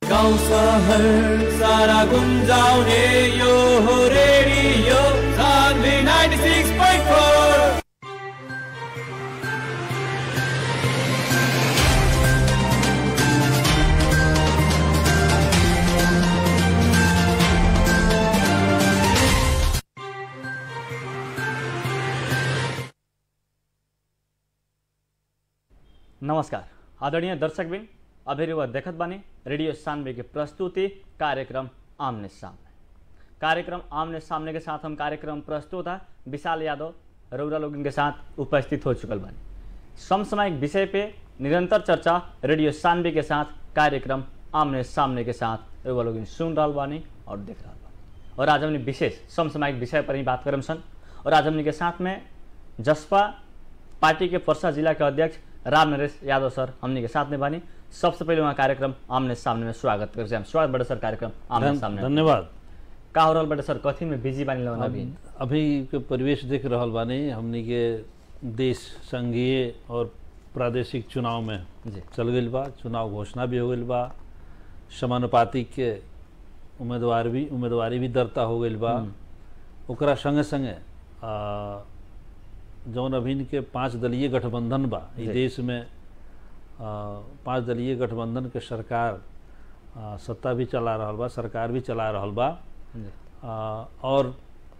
गाउँ सहर सारा गुन्जाउने यो हो रेडियो सान्वी 96.4 नमस्कार आदरणीय दर्शकबिन अभी वह देखत बानी रेडियो सानवे की प्रस्तुति कार्यक्रम आमने सामने कार्यक्रम आमने सामने के साथ हम कार्यक्रम प्रस्तुत है विशाल यादव रौरा लोगन के साथ उपस्थित हो चुकल बानी समसामयिक विषय पे निरंतर चर्चा रेडियो सानवे के साथ कार्यक्रम आमने सामने के साथ रौरा लोगन सुन रहा बानी और देख रहा बानी और आज हमने विशेष समसामयिक विषय पर ही बात करम सन और आज हमने के साथ में जसपा पार्टी के पर्सा जिला के अध्यक्ष राम नरेश यादव सर हमने के साथ में बानी सबसे पहले वहाँ कार्यक्रम आमने सामने में स्वागत कर हम स्वागत बड़े सर कार्यक्रम आमने धन- सामने धन्यवाद का हो रहल बड़े सर कथी में बिजी बानी लगन अभी अभी के परिवेश देख रहल बानी हमनी के देश संघीय और प्रादेशिक चुनाव में जी चल गईल बा चुनाव घोषणा भी हो गईल बा समानुपातिक के उम्मीदवार भी उम्मीदवारी भी दर्ता हो गईल बा ओकरा संगे संगे आ, जौन अभिन के पांच दलीय गठबंधन बा ई जी। देश में आ, पांच दलीय गठबंधन के सरकार आ, सत्ता भी चला रहल बा सरकार भी चला रहल बा जी आ, और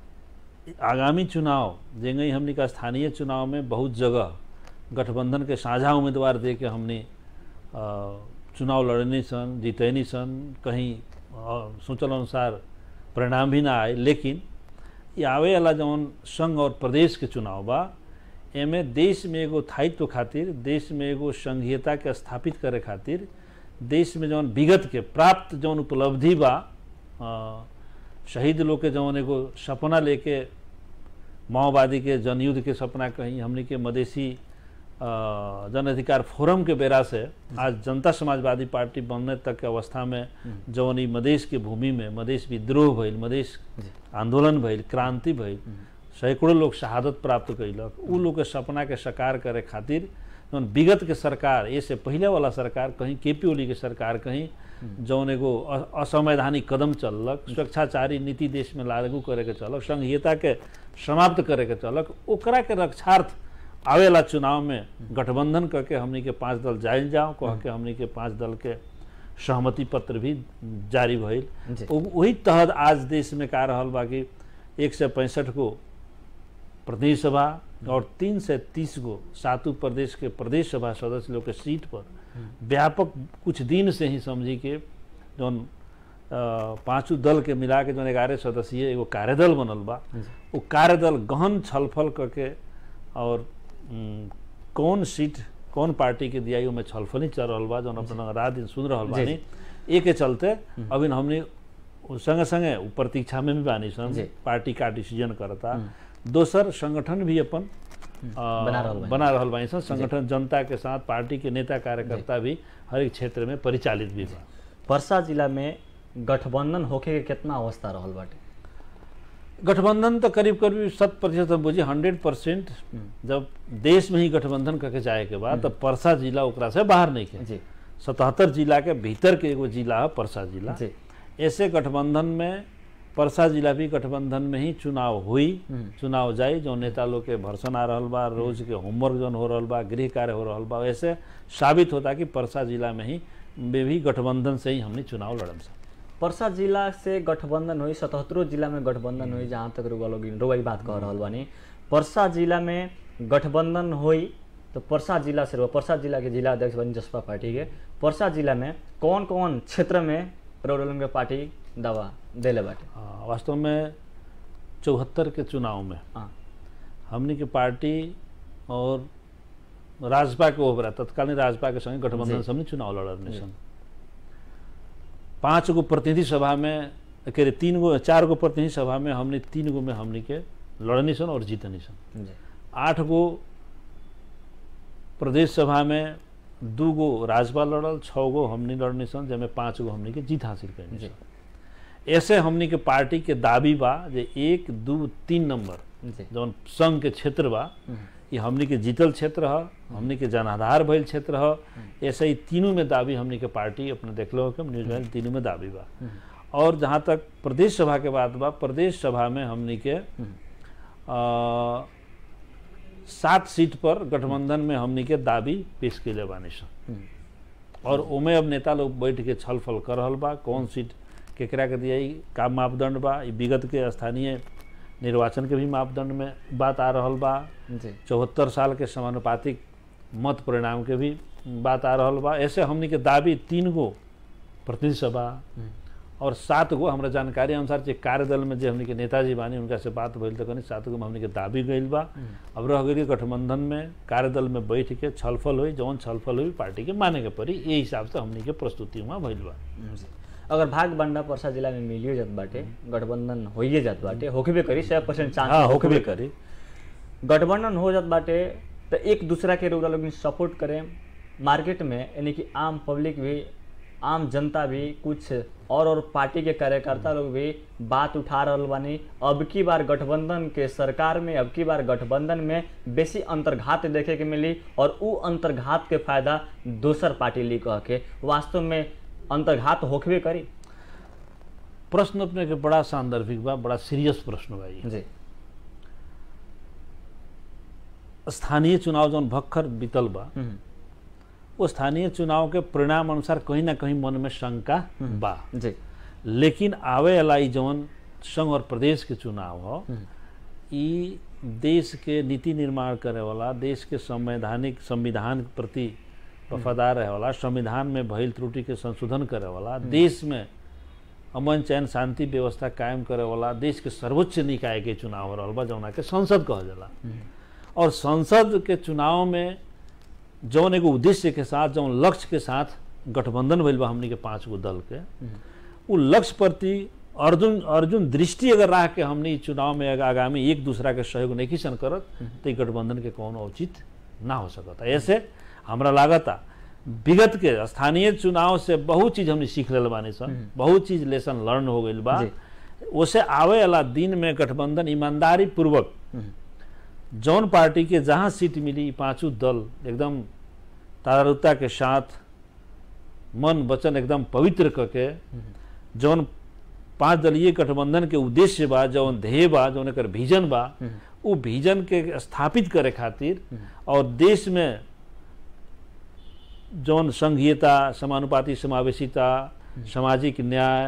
आगामी चुनाव जेंगे हमनी का स्थानीय चुनाव में बहुत जगह गठबंधन के साझा उम्मीदवार दे के हमने आ, चुनाव लड़ने सन जीतनी सन कहीं आ, सोचल अनुसार परिणाम भी ना आए लेकिन ये आवे वाला जौन संघ और प्रदेश के चुनाव बा एमे देश में एगो स्थायित्व खातिर देश में एगो संघीयता के स्थापित करे खातिर देश में जौन विगत के प्राप्त जौन उपलब्धि बा आ, शहीद लोग के जौन एगो सपना लेके माओवादी के जनयुद्ध के सपना कहीं हमनी के मधेसी अ, जन अधिकार फोरम के बेरा से आज जनता समाजवादी पार्टी बनने तक के अवस्था में जौन ई मधेश के भूमि में मधेश विद्रोह भइल मधेश आंदोलन भइल क्रांति भइल सैकड़ों लोग शहादत प्राप्त कैलक उ लोग के सपना के साकार करे खातिर जौन विगत के सरकार ये से पहले वाला सरकार कहीं के पी ओली के सरकार कहीं जौन एगो अ- असंवैधानिक कदम चललक स्वेच्छाचारी नीति देश में लागू करे के चलक संघीयता के समाप्त करे के चलक ओकरा के रक्षार्थ आवेला चुनाव में गठबंधन करके हमनी के पांच दल जाइल जाओ कह के हमनी के पांच दल के सहमति पत्र भी जारी भइल जी। उ- वही तहत आज देश में का रहल बा कि एक सौ पैंसठ गो प्रदेश सभा और तीन से तीस गो सातों प्रदेश के प्रदेश सभा सदस्य लोग के सीट पर व्यापक कुछ दिन से ही समझी के जौन अ, पांचों दल के मिला के जौन ग्यारह सदस्यीय एगो कार्यदल बनल बा वो कार्यदल गहन छलफल करके और उम, कौन सीट कौन पार्टी के दिया में छलफल ही चल रहल बा जौन अपना रात दिन सुन रहल जी, बानी ए के चलते अभी हमने उ संगे संगे उ प्रतीक्षा में भी बानी सन जी। पार्टी का डिसीजन करता दोसर संगठन भी अपन अ, बना रहल बानी। बना रहल बानी सन संगठन जनता के साथ पार्टी के नेता कार्यकर्ता भी हर एक क्षेत्र में परिचालित भी बा परसा जिला में गठबंधन होखे के कितना अवस्था रहल बाटे गठबंधन तो करीब करीब शत प्रतिशत हम बुझी हंड्रेड परसेंट जब देश में ही गठबंधन करके जाए के बाद तब परसा जिला ओकरा से बाहर नहीं के जी सतहत्तर जिला के भीतर के एगो जिला है परसा जिला जी ऐसे गठबंधन में परसा जिला भी गठबंधन में ही चुनाव हुई चुनाव जाई जो नेता लोग के भर्सन आ रहल बा रोज के होमवर्क जौन हो रहल बा गृह कार्य हो रहल बा ऐसे साबित होता कि परसा जिला में ही में भी गठबंधन से ही हमने चुनाव लड़म सा परसा जिला से गठबंधन हुई सतहत्तरों जिला में गठबंधन हुई जहाँ तक रुआ लोग रुआ बात कह रहल बानी परसा जिला में गठबंधन हुई तो परसा जिला से रुआ परसा जिला के जिला अध्यक्ष बनी जसपा पार्टी के परसा जिला में कौन कौन क्षेत्र में रुआ लोगन के पार्टी दवा देले बाटे आ, वास्तव में चौहत्तर के चुनाव में हाँ हमनी के पार्टी और राजपा के ओबरा तत्कालीन राजपा के संगे गठबंधन जी। से हमने चुनाव लड़ने सन पांच गो प्रतिनिधि सभा में कह रहे तीन गो चार गो प्रतिनिधि सभा में हमने तीन गो में हमनी के लड़नी सन और जीतनी सन जी आठ गो प्रदेश सभा में दू गो राजपा लड़ल छः गो हमनी लड़नी सन जैमे पाँच गो हमनी के जीत हासिल करनी जी सन ऐसे हमनी के पार्टी के दावी बा जे एक दू तीन नंबर जी जौन संघ के क्षेत्र बा ये हमनी के जीतल क्षेत्र ह हमनी के जनाधार भइल क्षेत्र ह ऐसे ही तीनों में दावी हमनी के पार्टी अपने देखलो कि न्यूज में तीनों में दावी बा और जहाँ तक प्रदेश सभा के बात बा प्रदेश सभा में हमनी के अ, सात सीट पर गठबंधन में हमनी के दावी पेश कैले बानी सन और ओमे अब नेता लोग बैठ के छल फल कर रहल बा कौन सीट केकरा के दिया का मापदंड बा ई विगत के स्थानीय निर्वाचन के भी मापदंड में बात आ रहल बा जी चौहत्तर साल के समानुपातिक मत परिणाम के भी बात आ रहल बा ऐसे हमनी के दावी तीन गो प्रतिनिधि सभा और सात गो हमरा जानकारी अनुसार जे कार्यदल में जे हमनी के नेताजी बानी उनका से बात भइल तो कनी सात गो में हमनी के दाबी गइल बा अब रह गई गठबंधन में कार्यदल में बैठ के छलफल हुई जौन छलफल हुई पार्टी के माने के पड़ी ये हिसाब से हमनी के प्रस्तुति वहाँ भइल बा जी अगर भाग बंडा पर्सा जिला में मिलियो जात बाटे गठबंधन होइए जात बाटे होखबे करी सौ परसेंट चांस हाँ होकबे करी गठबंधन हो जात बाटे तो एक दूसरा के रउरा लोग सपोर्ट करें मार्केट में यानी कि आम पब्लिक भी आम जनता भी कुछ और और पार्टी के कार्यकर्ता लोग भी बात उठा रहल बानी अब की बार गठबंधन के सरकार में अब की बार गठबंधन में बेसी अंतर्घात देखे के मिली और उ अंतर्घात के फायदा दोसर पार्टी ली कह के वास्तव में अंतर्घात होखबे करी प्रश्न अपने के बड़ा सांदर्भिक बा बड़ा सीरियस प्रश्न बा ई। जी स्थानीय चुनाव जौन भक्खर बीतल बा हम्म, वो स्थानीय चुनाव के परिणाम अनुसार कहीं ना कहीं मन में शंका बा जी लेकिन आवे वाला ई जौन संघ और प्रदेश के चुनाव हो ई देश के नीति निर्माण करे वाला देश के संवैधानिक संविधान के प्रति वफादार रहे वाला संविधान में भइल त्रुटि के संशोधन करे वाला देश में अमन चैन शांति व्यवस्था कायम करे वाला देश के सर्वोच्च निकाय के चुनाव हो रहल बा जौना के संसद कहल जाला और संसद के चुनाव में जौन एगो उद्देश्य के साथ जौन लक्ष्य के साथ गठबंधन भइल बा हमनी के पांच गो दल के उ लक्ष्य प्रति अर्जुन अर्जुन दृष्टि अगर रह के हमनी इ चुनाव में अगर आगामी एक दूसरा के सहयोग नहीं सन करत तो इ गठबंधन के कौन औचित ना हो सकता ऐसे हमरा लागता विगत के स्थानीय चुनाव से बहुत चीज हमने सीख लेल बानी सन बहुत चीज लेसन लर्न हो गइल बा जी। उसे आवे वाला दिन में गठबंधन ईमानदारी पूर्वक जौन पार्टी के जहाँ सीट मिली पांचों दल एकदम तारुता के साथ मन वचन एकदम पवित्र करके जौन पांच दलीय गठबंधन के उद्देश्य बा जौन ध्येय बा जौन एकर विजन बा उ विजन के स्थापित करे खातिर और देश में जौन संघीयता समानुपाती समावेशिता सामाजिक न्याय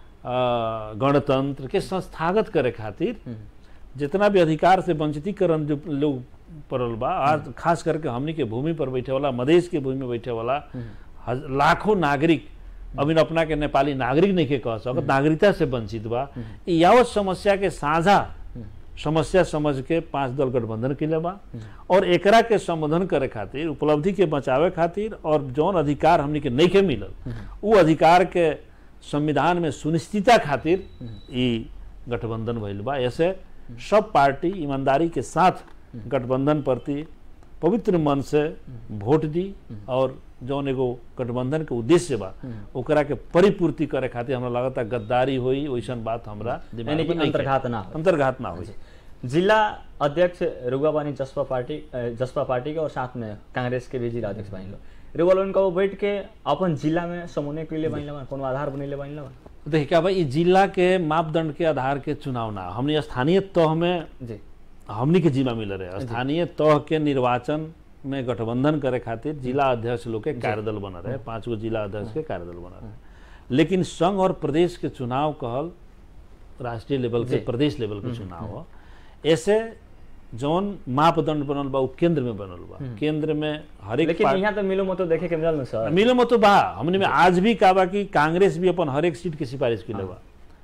अ, गणतंत्र के संस्थागत करे खातिर जितना भी अधिकार से वंचितीकरण जो लोग पड़ल बा आज खास करके हमनी के भूमि पर बैठे वाला मधेश के भूमि में बैठे वाला हज- लाखों नागरिक अभी अपना के नेपाली नागरिक नहीं के कह सकत नागरिकता से वंचित बा ई यावत समस्या के साझा समस्या समझ के पांच दल गठबंधन के लिए बा और एकरा के संबोधन करे खातिर उपलब्धि के बचावे खातिर और जौन अधिकार हमनी के नहीं के मिलल उ अधिकार के संविधान में सुनिश्चितता खातिर ई गठबंधन भइल बा ऐसे सब पार्टी ईमानदारी के साथ गठबंधन प्रति पवित्र मन से वोट दी और जौन एगो गठबंधन के उद्देश्य बा ओकरा के परिपूर्ति करे खातिर हमरा लगता गद्दारी होई वैसन बात हमरा दिमाग यानी कि में नइखे। अंतर्घात ना हो अंतर्घात ना होई जिला अध्यक्ष रुआ बानी जसपा पार्टी अ, जसपा पार्टी के और साथ में कांग्रेस के भी जिला अध्यक्ष बनी लो रुआ लोगन का वो बैठ के अपन जिला में समूने के लिए बनी कोनो आधार बनेले बनी लो देखिए क्या भाई ई जिला के मापदंड के आधार के चुनाव ना हमने स्थानीय तह में जी हमनी के जिम्मा मिल रहे स्थानीय तह के निर्वाचन में गठबंधन करे खातिर जिला अध्यक्ष लोग के कार्यदल बन रहे पांच गो जिला अध्यक्ष के कार्यदल बन रहे लेकिन संघ और प्रदेश के चुनाव कहल राष्ट्रीय लेवल के जी। प्रदेश लेवल के चुनाव हो ऐसे जौन मापदंड बनल बा उ केंद्र में बनल बा केंद्र में हर एक लेकिन पार्टी- यहाँ तो मिलो मतो देखे के मिलल न सर मिलो मत बा हमने में आज भी का बा कि कांग्रेस भी अपन हर एक सीट के सिफारिश के बा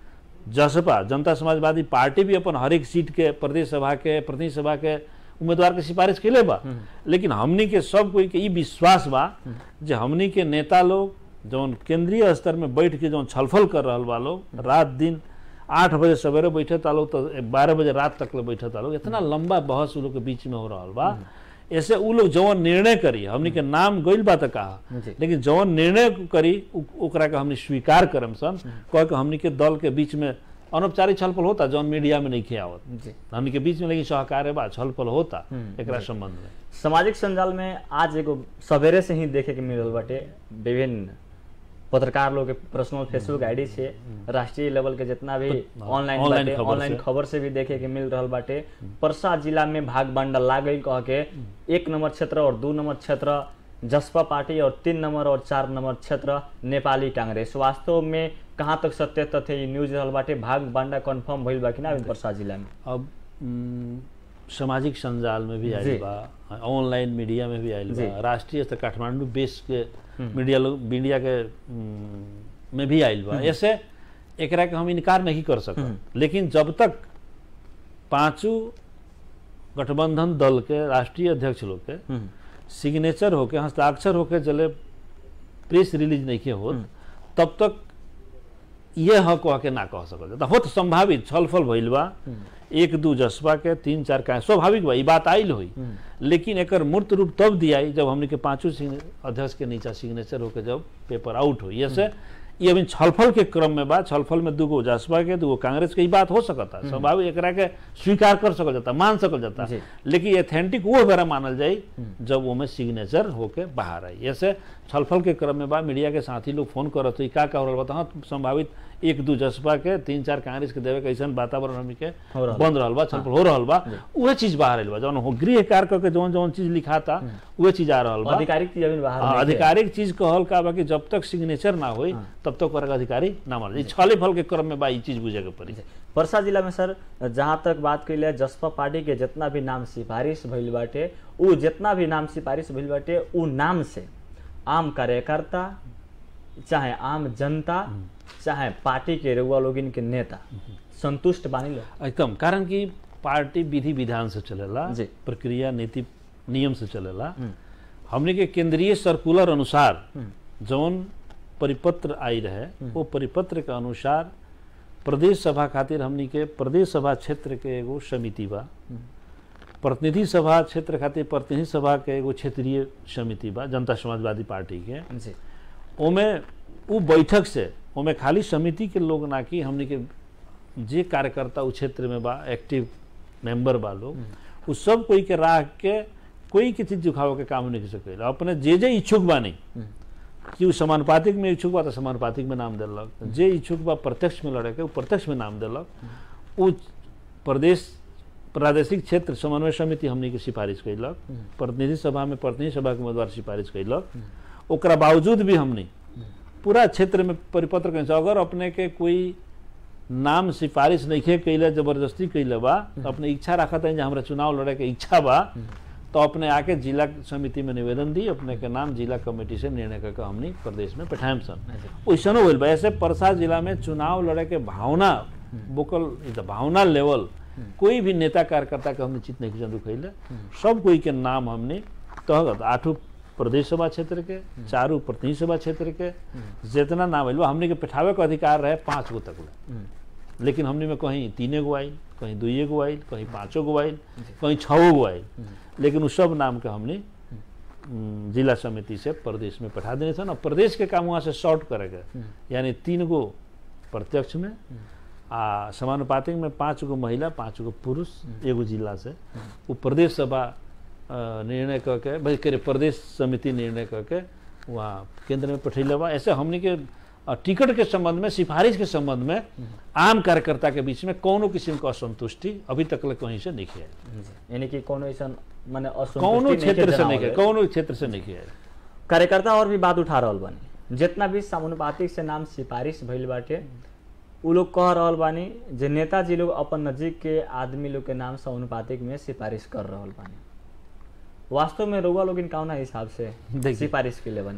जसपा जनता समाजवादी पार्टी भी अपन हर एक सीट के प्रदेश सभा के प्रतिनिधि सभा के उम्मीदवार के सिफारिश के बा लेकिन हमनी के सब कोई के ई विश्वास बा जे हमनी के नेता लोग जौन केंद्रीय स्तर में बैठ के जौन छलफल कर रहल बा लोग रात दिन आठ बजे सवेरे बैठे ता लोग तो बारह बजे रात तक ले बैठे ता लोग इतना लंबा बहस उ लोग के बीच में हो रहल बा ऐसे उ लोग जौन निर्णय करी हमनी के नाम गइल बा त कहा जी। लेकिन जौन निर्णय करी उ- ओकरा के हमनी स्वीकार करम सन कह के हमनी के दल के बीच में अनौपचारिक छलफल होता जौन मीडिया में नहीं खे आवत जी हमनी के बीच में लेकिन सहकार्य बा छलफल होता हम्म, एकरा संबंध में सामाजिक संजाल में आज एगो सवेरे से ही देखे के मिल रहल बाटे विभिन्न पत्रकार लोग के पर्सनल फेसबुक आईडी से राष्ट्रीय लेवल के जितना भी ऑनलाइन ऑनलाइन बाटे खबर ऑनलाइन से। खबर से भी देखे के मिल रहल बाटे परसा जिला में भाग बांडल लाग गई कह के एक नंबर क्षेत्र और दू नंबर क्षेत्र जसपा पार्टी और तीन नंबर और चार नंबर क्षेत्र नेपाली कांग्रेस वास्तव में कहाँ तक सत्य तथ्य ई न्यूज रहल बाटे भाग बांडा कंफर्म भइल बा कि ना अभी परसा जिला में अब उम, सामाजिक संजाल में भी जी। आयल बा ऑनलाइन मीडिया में भी आयल जी। बा राष्ट्रीय स्तर काठमांडू बेस के मीडिया लोग मीडिया के उम, में भी आयल बा ऐसे एकरा के हम इनकार नहीं कर सकते लेकिन जब तक पांचों गठबंधन दल के राष्ट्रीय अध्यक्ष लोग के हम्म, सिग्नेचर होके हस्ताक्षर होके जले प्रेस रिलीज नहीं के होत तब तक ये ह कह के ना कह सकल जाता होत संभावित छलफल भइल बा एक दू जसपा के तीन चार का स्वाभाविक बा ई बात आइल होई लेकिन एकर मूर्त रूप तब दियाई जब हमने के पांचों सिग्ने- अध्यक्ष के नीचा सिग्नेचर होके जब पेपर आउट हुई ऐसे ये अभी छलफल के क्रम में बा छलफल में दूगो जसपा के दूगो कांग्रेस के ई बात हो सकता स्वाभाविक एकरा के स्वीकार कर सकल जाता मान सकल जाता जी। लेकिन एथेंटिक वो बेरा मानल जाई जब वो में सिग्नेचर होके बाहर आई ऐसे छलफल के क्रम में बा मीडिया के साथी लोग फोन करत हुई का का हो रहल बा त हाँ संभावित एक दू जसपा के तीन चार कांग्रेस के देवे के ऐसन वातावरण हमनी के हो रहल बन रहल बा छलफल हो रहल बा उहे चीज बाहर आइल बा जौन हो गृह कार्य करके जौन जौन चीज लिखाता उहे चीज आ रहल बा आधिकारिक चीज अभी बाहर हाँ, नहीं है। आधिकारिक चीज कहल का बा कि जब तक सिग्नेचर ना होई तब तक ओकरा के अधिकारी ना मानल जाई छले फल के क्रम में बा ई चीज बुझे के पड़ी परसा जिला में सर जहाँ तक बात कैले जसपा पार्टी के जितना भी नाम सिफारिश भइल बाटे उ जितना भी नाम सिफारिश भइल बाटे उ नाम से आम कार्यकर्ता चाहे आम जनता चाहे पार्टी के रउआ लोगिन के नेता संतुष्ट बानी लोग एकदम कारण कि पार्टी विधि विधान से चलेला जी। प्रक्रिया नीति नियम से चलेला हमने के केंद्रीय सर्कुलर अनुसार जौन परिपत्र आई रहे वो परिपत्र के अनुसार प्रदेश सभा खातिर हमनी के प्रदेश सभा क्षेत्र के एगो समिति बा प्रतिनिधि सभा क्षेत्र खातिर प्रतिनिधि सभा के एगो क्षेत्रीय समिति बा जनता समाजवादी पार्टी के जी ओमे उ बैठक से ओमे खाली समिति के लोग ना कि हमनी के जे कार्यकर्ता उ क्षेत्र में बा एक्टिव मेंबर बा लोग उ सब कोई के राह के कोई के चीज दिखावे के काम नहीं कर सके अपने जे जे इच्छुक बा नहीं कि उ समानुपातिक में इच्छुक बा तो समानुपातिक में नाम देलक जे इच्छुक बा प्रत्यक्ष में लड़े के उ प्रत्यक्ष में नाम देलक उ प्रदेश प्रादेशिक क्षेत्र समन्वय समिति हमनी के सिफारिश कैलक प्रतिनिधि सभा में प्रतिनिधि सभा के उम्मीदवार सिफारिश कैलक ओकरा बावजूद भी हमनी पूरा क्षेत्र में परिपत्र कहीं से अगर अपने के कोई नाम सिफारिश नहीं कैले जबरदस्ती कैले बा तो अपने इच्छा रखत है हमरा चुनाव लड़े के इच्छा बा तो अपने आके जिला समिति में निवेदन दी अपने के नाम जिला कमेटी से निर्णय करके हमनी प्रदेश में पठाएम सन वैसनो होल बा ऐसे परसा जिला में चुनाव लड़े के भावना वोकल द भावना लेवल कोई भी नेता कार्यकर्ता के हमने चित नहीं जरूर कैले सब कोई के नाम हमने तहगत आठों प्रदेश सभा क्षेत्र के चारों प्रतिनिधि सभा क्षेत्र के जितना नाम आइल बा हमने के पेठावे के अधिकार रहे पाँच गो तक ले लेकिन हमने में कहीं तीने गो आइल कहीं दुइये गो आइल कहीं पाँचो गो आइल कहीं छओ गो आइल लेकिन उस सब नाम के हमने उम, जिला समिति से प्रदेश में पठा देने थे ना प्रदेश के काम वहाँ से शॉर्ट करेगा यानी तीन गो प्रत्यक्ष में आ समानुपातिक में पाँच गो महिला पाँच गो पुरुष एगो जिला से वो प्रदेश सभा अ, निर्णय करके भाई करे प्रदेश समिति निर्णय करके वहाँ केंद्र में पठैले बा ऐसे हमने के अ, टिकट के संबंध में सिफारिश के संबंध में आम कार्यकर्ता के बीच में कोनो किस्म का असंतुष्टि अभी तक ले कहीं से नहीं है यानी कि कोनो ऐसा माने कौनो असंतुष्टि क्षेत्र से जनावल नहीं है है। कौनो क्षेत्र से नहीं है कार्यकर्ता और भी बात उठा रहल बानी जितना भी समानुपातिक से नाम सिफारिश भइल बाटे उ लोग कह रहल बानी जे नेताजी लोग अपन नजीक के आदमी लोग के नाम समानुपातिक में सिफारिश कर रहल बानी वास्तव में रउआ लोग कौना हिसाब से देखिए। सिफारिश के ले बानी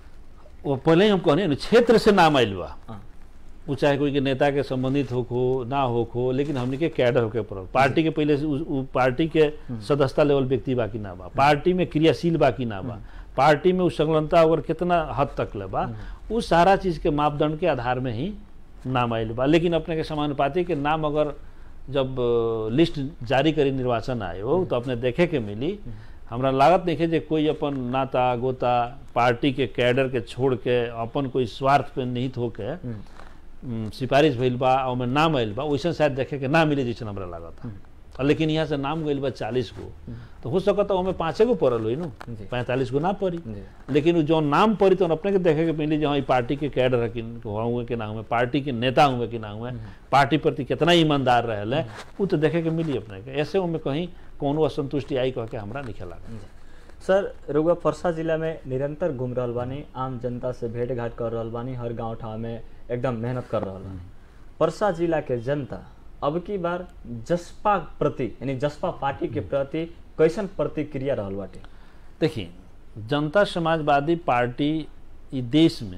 वो पहले ही हम कहने ना क्षेत्र से नाम आइल बा हाँ। वो चाहे कोई के नेता के संबंधित हो हो ना हो हो लेकिन हमने के कैडर होके पड़ल पार्टी के पहले से उ, उ, पार्टी के सदस्यता लेवल व्यक्ति बाकी ना बा पार्टी में क्रियाशील बाकी ना बा पार्टी में उ संलग्नता अगर कितना हद तक ले बा उ सारा चीज के मापदंड के आधार में ही नाम आइल बा लेकिन अपने के समानुपाती के नाम अगर जब अ, लिस्ट जारी करी निर्वाचन आयोग तो अपने देखे के मिली हमरा लागत नहीं है जे कोई अपन नाता गोता पार्टी के कैडर के छोड़ के अपन कोई स्वार्थ पे निहित होके उम, सिफारिश भइल बा और में नाम आइल बा वैसन शायद देखे के ना मिले जैसन हमरा लागत और लेकिन यहाँ से नाम गइल बा चालीस गो तो हो सकता ओमे पाँचे गो पड़ल हुई नु जी। पैंतालीस गो ना पड़ी जी लेकिन उ जो नाम पड़ी तो अपने के देखे के मिली जो हाँ ई पार्टी के कैडर है कि हुए कि ना हुए पार्टी के नेता हुए कि ना हुए पार्टी प्रति कितना ईमानदार रहे उ तो देखे के मिली अपने के ऐसे में कहीं कोनो असंतुष्टि आई कह के हमरा नहीं लागत सर रुआ परसा जिला में निरंतर घूम रहल बानी आम जनता से भेंट घाट कर रहल बानी हर गांव ठाव में एकदम मेहनत कर रहल बानी परसा जिला के जनता अब की बार जसपा प्रति यानी जसपा पार्टी के प्रति कैसन प्रतिक्रिया रहल बाटे देखिए जनता समाजवादी पार्टी ई देश में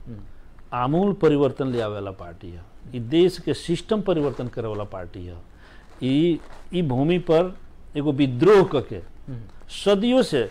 आमूल परिवर्तन ले आवे वाला पार्टी है ई देश के सिस्टम परिवर्तन करे वाला पार्टी है ई ई भूमि पर एगो विद्रोह करके सदियों से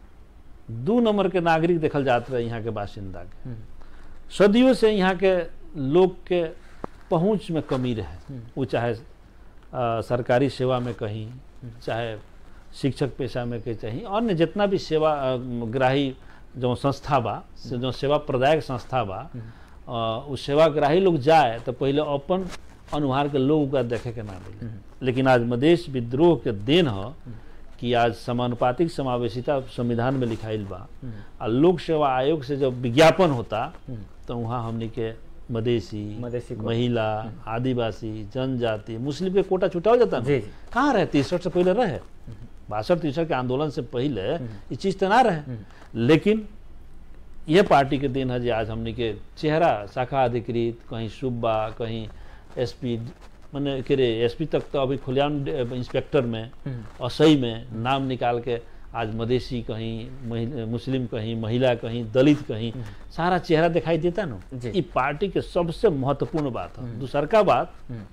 दू नंबर के नागरिक देखल जात रहे यहाँ के बासिंदा के सदियों से यहाँ के लोग के पहुँच में कमी रहे वो चाहे अ, सरकारी सेवा में कहीं चाहे शिक्षक पेशा में कहीं चाहे अन्य जितना भी सेवा अ, ग्राही जो संस्था बा से जो सेवा प्रदायक संस्था बा अ, उ सेवाग्राही लोग जाए तो पहले अपन अनुहार के लोग ओकरा देखे के ना मिले लेकिन आज मधेश विद्रोह के देन ह कि आज समानुपातिक समावेशिता संविधान में लिखाइल बा आ लोक सेवा आयोग से जब विज्ञापन होता तो वहाँ हमनी के मधेसी मधेसी कोटा। महिला आदिवासी जनजाति मुस्लिम के कोटा छुटाओ जाता ना जी, जी। कहाँ रहे तिरसठ से पहले रहे बासठ तिरसठ के आंदोलन से पहले ये चीज तो ना रहे लेकिन यह पार्टी के दिन है जे आज हमनी के चेहरा शाखा अधिकृत कहीं सुब्बा कहीं एसपी मैंने के रे एसपी तक तो अभी खुलेआम डे- इंस्पेक्टर में असई में नाम निकाल के आज मधेसी कहीं महि- मुस्लिम कहीं महिला कहीं दलित कहीं सारा चेहरा दिखाई देता ना जी। ये पार्टी के सबसे महत्वपूर्ण बात है दूसर का बात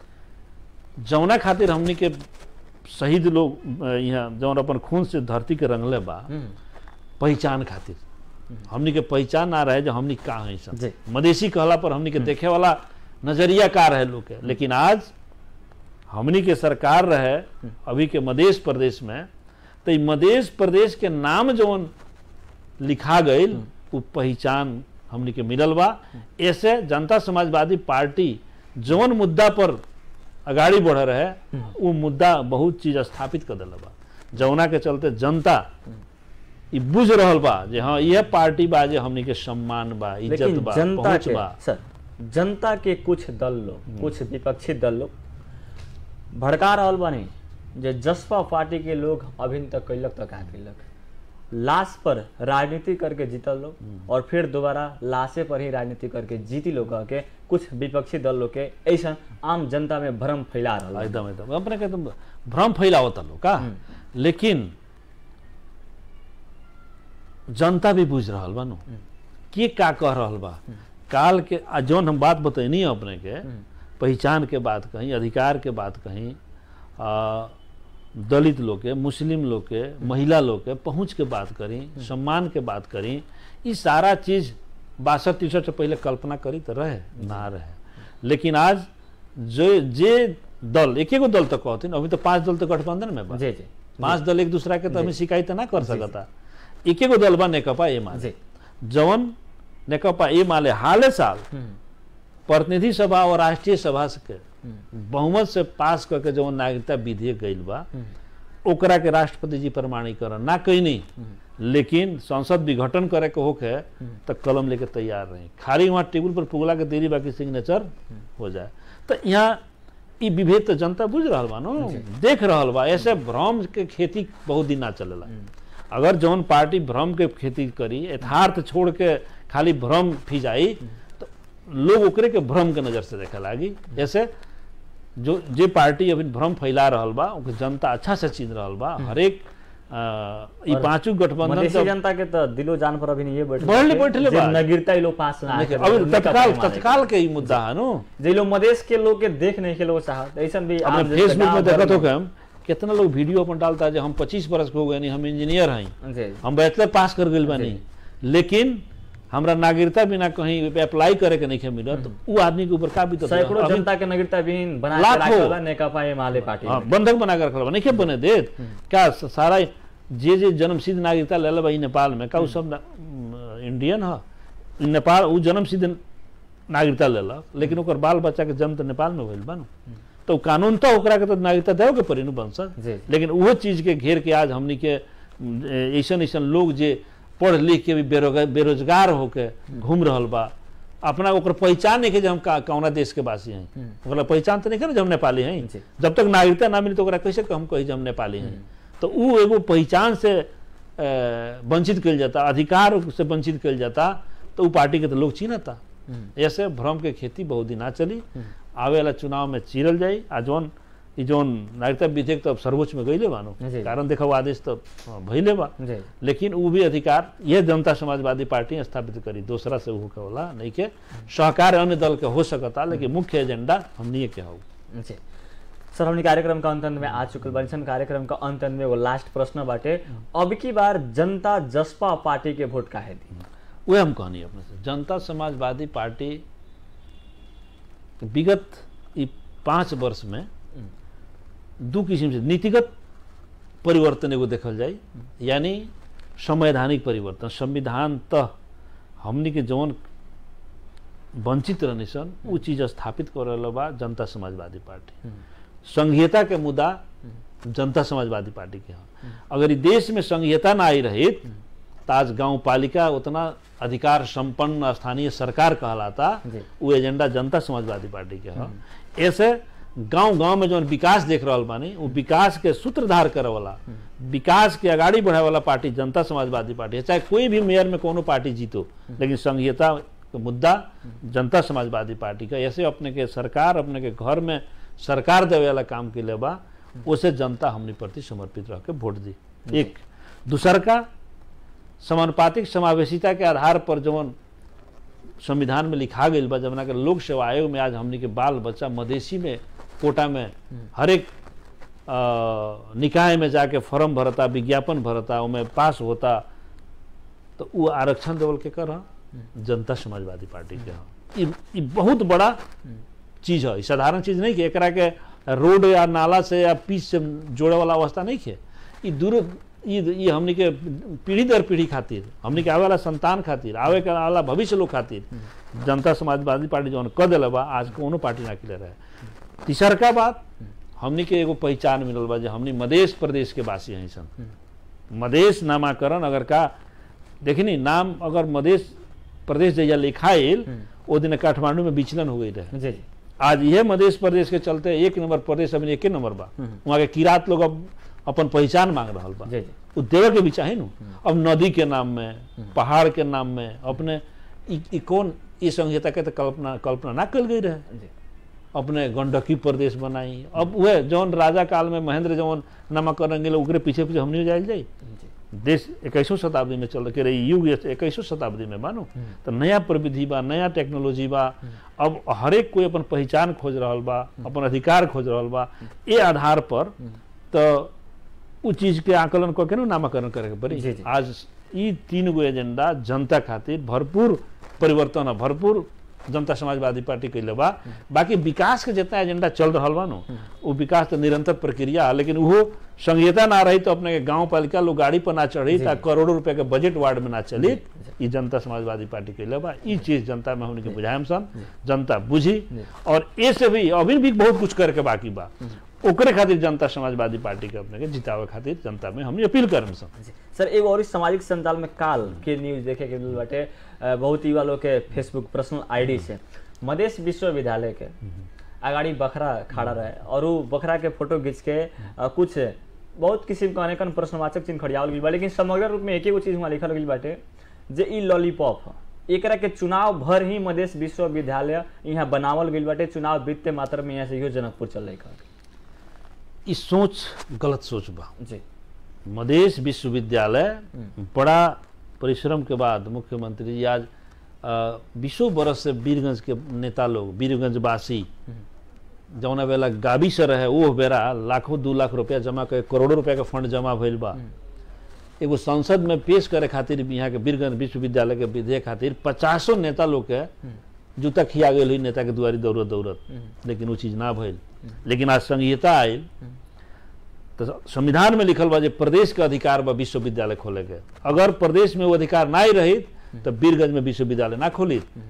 जौना खातिर हमनी के शहीद लोग अ, यहाँ जौन अपन खून से धरती के रंगले बा पहचान खातिर हमनी के पहचान ना रहे जो हमनी का है सब जी। मधेसी कहला पर हमनी के देखे वाला नजरिया का रहे लोग के लेकिन आज हमनी के सरकार रहे अभी के मधेश प्रदेश में तो ई मधेश प्रदेश के नाम जौन लिखा गईल वो पहचान हमनी के मिलल बा ऐसे जनता समाजवादी पार्टी जौन मुद्दा पर अगाड़ी बढ़ रहे वो मुद्दा बहुत चीज स्थापित कर दिला बा जौना के चलते जनता ई बुझ रहल बा जे हाँ यह पार्टी बा जे हमनी के सम्मान बा इज्जत लेकिन बा जनता पहुंच के बा सर जनता के कुछ दल लोग कुछ विपक्षी दल लोग भड़का रहल बानी जे जसपा पार्टी के लोग अभी तक कैलक तक का कैलक लाश पर राजनीति करके जीतल लोग और फिर दोबारा लाशे पर ही राजनीति करके जीती लोग कह के कुछ विपक्षी दल लोग के ऐसा आम जनता में भ्रम फैला रहल बा। एकदम एकदम अपने के एकदम भ्रम फैलावता लोग का लेकिन जनता भी बुझ रहल बा नु के का कह रहल बा काल के आ जौन हम बात बतैनी अपने के पहचान के बात कहीं अधिकार के बात कहीं आ, दलित लोग के मुस्लिम लोग के महिला लोग के पहुँच के बात करी सम्मान के बात करी ये सारा चीज बासठ तिरसठ से पहले कल्पना करी तो रहे ना रहे लेकिन आज जो जे दल एक गो दल तक कहते अभी तो पांच दल तो गठबंधन में बा जी जी पांच दल एक दूसरा के तो हमें शिकायत ना कर सकता एक गो दल बा नेकपा ए माले जी जवन नेकपा ए माले हाले साल प्रतिनिधि सभा और राष्ट्रीय सभा से के बहुमत से पास करके जवन नागरिकता विधेयक गइल बा ओकरा के राष्ट्रपति जी प्रमाणीकरण ना कैनी लेकिन संसद विघटन करे के होके तो कलम लेके तैयार रही खाली वहाँ टेबल पर पुगला के देरी बाकी सिग्नेचर हो जाए तो यहाँ ई विभेद तो जनता बुझ रहा बा नो देख रहल बा ऐसे भ्रम के खेती बहुत दिन ना चलेला अगर जौन पार्टी भ्रम के खेती करी यथार्थ छोड़ के खाली भ्रम फिजाई तो लोग ओकरे के भ्रम के नजर से देखे लागी ऐसे जो जे पार्टी अभी भ्रम फैला रहल बा ओके जनता अच्छा से चिन्ह रहल बा हरेक अ, ई और पांचों गठबंधन मधेसी जब- जनता के तो दिलो जान पर अभी नहीं ये बैठ बढ़ले बैठले बा। नगीरता ही लोग पास ना आके अभी उनका तत्काल परिमाण है। तत्काल के ई मुद्दा है नो जे लोग मधेश के लोग के देख नहीं के लोग चाहत ऐसा भी आम अपने जनता फेसबुक में गाँव देखत भर हो के हम कितना लोग वीडियो अपन डालता है जो हम 25 बरस के हो गए नहीं हम इंजीनियर हैं जी हम बैचलर पास कर गइल बानी लेकिन हमरा नागरिकता बिना कहीं अप्लाई करे के नहीं मिलत तो उ आदमी के ऊपर का भी सैकड़ों जनता के नगरता विहीन बना के लाखों। रखला नेकपा एमाले पार्टी हाँ, में। बंधक बना कर रखल बा नहीं बने देत क्या स- सारा जे जे जन्मसिद्ध नागरिकता ले बा ई नेपाल में का उ सब ना- म, इंडियन ह ई नेपाल उ जन्मसिद्ध नागरिकता लेलक लेकिन ओकर बाल बच्चा के जन्म तो नेपाल में भइल बा नु तो कानून तो ओकरा के तो नागरिकता देवे के पड़ी नु वंशज जी लेकिन उहो चीज के घेर के आज हमनी के ऐसन ऐसन लोग जे पढ़ लिख के भी बेरोजगार बेरोजगार होके घूम रहल बा अपना ओकर पहचान नहीं के जे हम का कौना देश के वासी हैं ओकरा पहचान तो नहीं करे जे हम नेपाली हैं जी। जब तक नागरिकता ना मिली तो ओकरा कैसे हम कही जे हम नेपाली हैं तो उ एगो पहचान से अ, वंचित कल जाता अधिकार से वंचित कल जाता तो उ पार्टी के तो लोग चिन्हता ऐसे भ्रम के खेती बहुत दिन ना चली आवे वाला चुनाव में चीरल जाई आ जौन ई जौन नागरिकता विधेयक तो अब सर्वोच्च में गईले बानो जी। कारण देखो आदेश तो हाँ, भइले बा जी लेकिन उ भी अधिकार यह जनता समाजवादी पार्टी स्थापित करी दूसरा से उ होला नहीं के सहकार अन्य दल के हो सकता लेकिन मुख्य एजेंडा हमनी के हो जी सर हमने कार्यक्रम का अंत अंत में आ चुकल बानी सन कार्यक्रम का अंत अंत में वो लास्ट प्रश्न बाटे अब की बार जनता जसपा पार्टी के वोट काहे दी वह हम कहनी अपने से जनता समाजवादी पार्टी विगत ई पाँच वर्ष में दू किस्म से नीतिगत परिवर्तन एगो देखल जाई यानी संवैधानिक परिवर्तन संविधान तह हमनी के जौन वंचित रहनी सन उ चीज स्थापित कर रहल बा जनता समाजवादी पार्टी संघीयता के मुद्दा जनता समाजवादी पार्टी के ह अगर ई देश में संघीयता ना आई रहित तो आज गांव पालिका उतना अधिकार संपन्न स्थानीय सरकार कहलाता जी। वो एजेंडा जनता समाजवादी पार्टी के ह ऐसे गांव गांव में जौन विकास देख रहल बानी वो विकास के सूत्रधार करे वाला विकास के आगाड़ी बढ़ाए वाला पार्टी जनता समाजवादी पार्टी है चाहे कोई भी मेयर में कोनो पार्टी जीतो लेकिन संघीयता के मुद्दा जनता समाजवादी पार्टी का ऐसे अपने के सरकार अपने के घर में सरकार देवे वाला काम के लिए बा उसे जनता हमने प्रति समर्पित रह के वोट दी एक दूसर का समानुपातिक समावेशिता के आधार पर जौन संविधान में लिखा गई बा जमुना के लोक सेवा आयोग में आज हमनी के बाल बच्चा मधेसी में कोटा में हर एक अ, निकाय में जाके फॉर्म भरता विज्ञापन भरता उमें पास होता तो वो आरक्षण देवल के कर ह? जनता समाजवादी पार्टी के ह। ई ई बहुत बड़ा चीज है ई साधारण चीज नहीं कि एकरा के रोड या नाला से या पीच से जोड़े वाला अवस्था नहीं है ई दूर ई ई हमनी के पीढ़ी दर पीढ़ी खातिर हमनी के आवे वाला संतान खातिर आवे के वाला भविष्य लोग खातिर जनता समाजवादी पार्टी जौन कर दिले बा आज कोनो पार्टी ना किले रहे तीसर का बात हमनी के एगो पहचान मिलल बा जे हमनी मधेश प्रदेश के वासी हैं सन मधेश नामाकरण अगर का देखनी नाम अगर मधेश प्रदेश जैया लिखाइल ओ दिन काठमांडू में विचलन हो गई रहे जी जी आज यह मध्य प्रदेश के चलते एक नंबर प्रदेश अभी एके नंबर बा वहाँ के किरात लोग अब अपन पहचान मांग रहा बा जी जी उ देवे के भी चाही नु अब नदी के नाम में पहाड़ के नाम में अपने ई ई कौन ई संहिता के तो कल्पना कल्पना ना कल गई रहे जी अपने गंडकी प्रदेश बनाई अब वह जौन राजा काल में महेंद्र जौन नामकरण गेल ओकरे पीछे पीछे हमनी जाइल जाई जी देश इक्कीसों शताब्दी में चल के रही युग इक्कीसों शताब्दी में मानो तो नया प्रविधि बा नया टेक्नोलॉजी बा अब हरेक कोई अपन पहचान खोज रहल बा अपन अधिकार खोज रहल बा ए आधार पर तो उ चीज के आकलन कऽ के नु नामकरण करे के पड़ी जी, जी। आज ई तीन गो एजेंडा जनता खातिर भरपूर परिवर्तन है भरपूर जनता समाजवादी पार्टी कैले बा बाकी विकास के जितना एजेंडा चल रहा बा नु वो विकास तो निरंतर प्रक्रिया है लेकिन वो संहिता ना रही तो अपने के गांव पालिका लोग गाड़ी पर ना चढ़ी जी। ता करोड़ों रुपए के बजट वार्ड में ना चली ई जनता समाजवादी पार्टी कैले बा ई चीज जनता में हमने के बुझाएम सन जनता बुझी और ए से भी अभी भी बहुत कुछ करे के बाकी बा ओकरे खातिर जनता समाजवादी पार्टी के अपने के जितावे खातिर जनता में हमने अपील करम सन जी। सर एगो और इस सामाजिक संजाल में काल के न्यूज देखे के मिल बाटे अ, बहुत युवा लोग के फेसबुक पर्सनल आईडी से मधेश विश्वविद्यालय के अगाड़ी बखरा खड़ा रहे और वो बखरा के फोटो खींच के अ, कुछ बहुत किस्म के अनेकन प्रश्नवाचक चिन्ह खड़ियावल गइल बा लेकिन समग्र रूप में एक एगो चीज वहाँ लिखल गइल बाटे जे ई लॉलीपॉप ह एकरा के चुनाव भर ही मधेश विश्वविद्यालय यहाँ बनावल गइल बाटे चुनाव वित्त मात्र में यहाँ से इहो जनकपुर चल रही ई सोच गलत सोच बा जी मधेश विश्वविद्यालय बड़ा परिश्रम के बाद मुख्यमंत्री जी आज अ, बीसों बरस से वीरगंज के नेता लोग वीरगंज वासी जौना बेला गाबी से रहे ओह बेरा लाखों दू लाख रुपया जमा कर करोड़ों रुपया के फंड जमा भइल बा एगो संसद में पेश करे खातिर भी यहाँ के वीरगंज विश्वविद्यालय के विधेयक खातिर पचासों नेता लोग के जूता खिया गेल हुई नेता के दुआरी दौड़त दौड़त लेकिन वो चीज ना भइल लेकिन आज संहिता आयल तो संविधान में लिखल बा जे प्रदेश के अधिकार बा विश्वविद्यालय खोले के अगर प्रदेश में वो अधिकार ना ही रही तो वीरगंज में विश्वविद्यालय ना खोली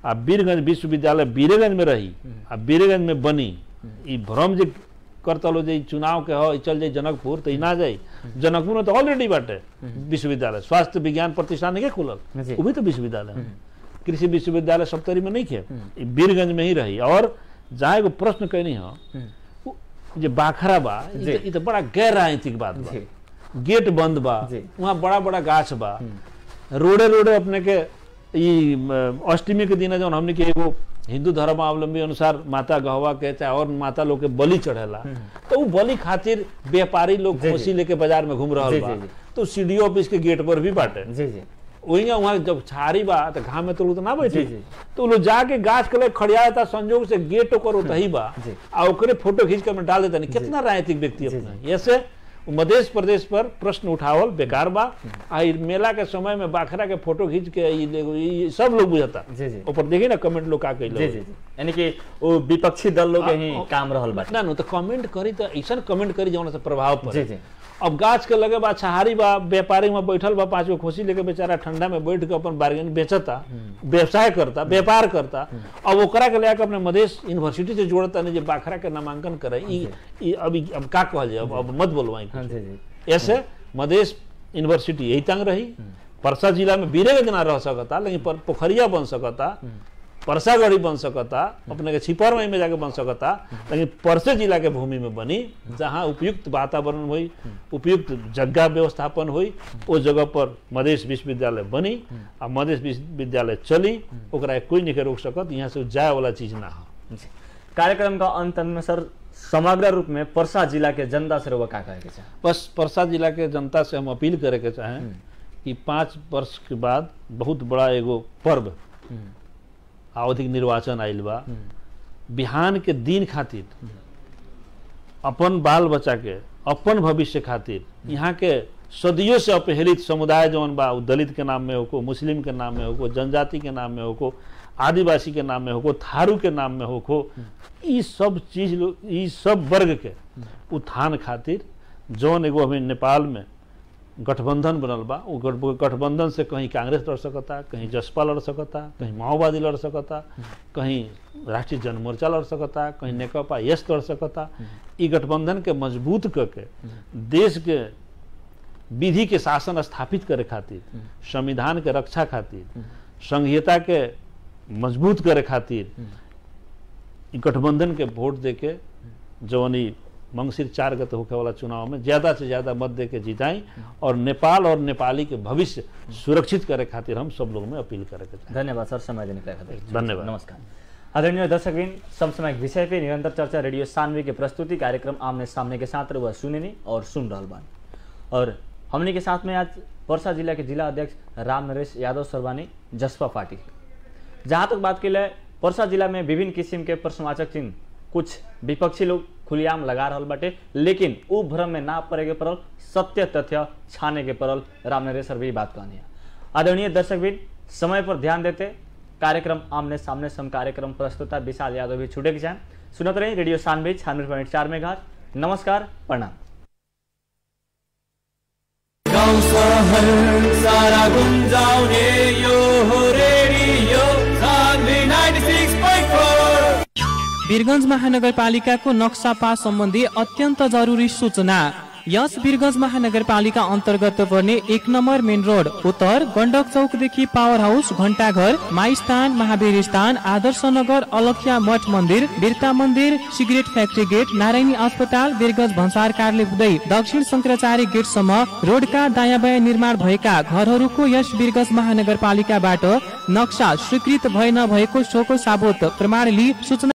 आ वीरगंज विश्वविद्यालय वीरगंज में रही आ वीरगंज में बनी ई भ्रम जे करतलो जे ई चुनाव के हो ई चल जाई जनकपुर तो ई ना जाई जनकपुर में तो ऑलरेडी बाटे विश्वविद्यालय स्वास्थ्य विज्ञान प्रतिष्ठान नहीं खुलल जी। वो भी तो विश्वविद्यालय है कृषि विश्वविद्यालय सप्तरी में नहीं खे ई वीरगंज में ही रही और जहाँ एगो प्रश्न कहनी हो उ- जे बाखरा बा ई जी। तो- ई तो बड़ा गैर राजनीतिक बात बा जी गेट बंद बा जी। वहाँ बड़ा बड़ा गाछ बा रोडे रोडे अपने के ई म, अष्टमी के दिन जौन हमने के एगो हिंदू धर्मावलंबी अनुसार माता गहवा के चाहे और माता लोग के बलि चढ़ेला तो उ बलि खातिर व्यापारी लोग जी, जी। खोसी लेके बाजार में घूम रहल जी, बा जी, जी। तो सी ऑफिस के गेट पर भी बाटे जी जी वही वहाँ जब छारी बा तो घाम में तो लोग तो ना बैठी जी, जी। तो उ लोग जाके गाछ के लगे खड़िया था संजोग से गेट ओकर उतही बा जी। आ ओकरे फोटो खींच कर में डाल देता नहीं कितना राजनीतिक व्यक्ति जी, अपना ऐसे मध्य प्रदेश पर प्रश्न उठावल बेकार बा आ ई मेला के समय में बाखरा के फोटो खींच के ई ले- ई सब लोग बुझता जी, जी। ऊपर देखी ना कमेंट लोग का जी कैले जी जी यानी कि वो विपक्षी दल लोग के ही आ- आ- काम रहल बाटे ना नो तो कमेंट करी तो ऐसा कमेंट करी जौन से प्रभाव जी पड़े जी अब गाछ के लगे बा छहारी बा व्यापारी में बैठल बा पांच गो खुशी लेके बेचारा ठंडा में बैठ के अपन बार्गेन बेचता व्यवसाय करता व्यापार करता अब ओकरा के लेके अपने मधेश यूनिवर्सिटी से जोड़ता नहीं जे बाखरा के नामांकन करे ई ई अब ई- अब का कहल जाए अब अब मत बोलवाई हाँ जी जी ऐसे मधेश यूनिवर्सिटी यही तंग रही परसा जिला में बीरेगंज ना रह सकता लेकिन पर- पोखरिया बन सकता परसागढ़ी बन सकता अपने के छिपर में जाके बन सकता लेकिन परसे जिला के भूमि में बनी जहाँ उपयुक्त वातावरण हुई उपयुक्त जगह व्यवस्थापन हुई उस जगह पर मधेश विश्वविद्यालय बनी आ मधेश विश्वविद्यालय चली ओकरा कोई नहीं के रोक सकत यहाँ से जाए वाला चीज ना हो जी। कार्यक्रम का अंत में सर समग्र रूप में परसा जिला के जनता से रउआ का कहे के चाहे बस परसा जिला के जनता से हम अपील करे के चाहें कि पाँच वर्ष के बाद बहुत बड़ा एगो पर्व आवधिक निर्वाचन आइल बा बिहान के दिन खातिर अपन बाल बच्चा के अपन भविष्य खातिर यहाँ के सदियों से अपहेलित समुदाय जौन बा उ दलित के नाम में होको मुस्लिम के नाम में होको जनजाति के नाम में होको आदिवासी के नाम में होको थारू के नाम में होको ई सब चीज लो- ई सब वर्ग के उत्थान खातिर जौन एगो हमें नेपाल में गठबंधन बनल बा वो गठ- गठबंधन से कहीं कांग्रेस लड़ सकता कहीं जसपा लड़ सकता कहीं माओवादी लड़ सकता कहीं राष्ट्रीय जनमोर्चा लड़ सकता कहीं नेकपा यस लड़ सकता ई गठबंधन के मजबूत करके देश के विधि के शासन स्थापित करे खातिर संविधान के रक्षा खातिर संघीयता के मजबूत करे खातिर ई गठबंधन के वोट दे के जौन ई मंगसिर चार गते होखे वाला चुनाव में ज्यादा से ज्यादा मत दे के जिताई और नेपाल और नेपाली के भविष्य सुरक्षित करे खातिर हम सब लोग में अपील करे के चाहें धन्यवाद सर समय देने के लिए खातिर। धन्यवाद। नमस्कार आदरणीय दर्शकबिन समसामयिक विषय पे निरंतर चर्चा रेडियो सानवे के प्रस्तुति कार्यक्रम आमने सामने के साथ वह सुनेनी और सुन रहल बानी और हमने के साथ में आज परसा जिला के जिला अध्यक्ष राम नरेश यादव सरवानी जसपा पार्टी जहाँ तक बात की जाए परसा जिला में विभिन्न किस्म के प्रश्नवाचक चिन्ह कुछ विपक्षी लोग खुलेआम लगा रहल बाटे लेकिन उ भ्रम में ना पड़े के पड़ल सत्य तथ्य छाने के पड़ल राम नरेश सर भी बात कहनी है आदरणीय दर्शकबिन समय पर ध्यान देते कार्यक्रम आमने सामने सम कार्यक्रम प्रस्तुता विशाल यादव भी छूटे के चाहें सुनत रही रेडियो सानवे छियानवे पॉइंट चार में नमस्कार प्रणाम गाउँ सहर सारा गुन्जाउने यो हो रेडियो सान्वी 96.4 वीरगंज महानगरपालिकाको नक्सा पास सम्बन्धी अत्यन्त जरुरी सूचना यस वीरगंज महानगरपालिका अन्तर्गत पर्ने एक नम्बर मेन रोड उत्तर गण्डक चौकदेखि पावर हाउस घण्टाघर माइस्थान महावीर स्थान आदर्श नगर अलखिया मठ मन्दिर बिरता मन्दिर सिगरेट फ्याक्ट्री गेट नारायणी अस्पताल वीरगंज भन्सार कार्यालय हुँदै दक्षिण शङ्कराचार्य गेटसम्म रोडका दायाँ बायाँ निर्माण भएका घरहरूको यस वीरगंज महानगरपालिकाबाट नक्सा स्वीकृत भए नभएको सोको साबुत प्रमाण लिई सूचना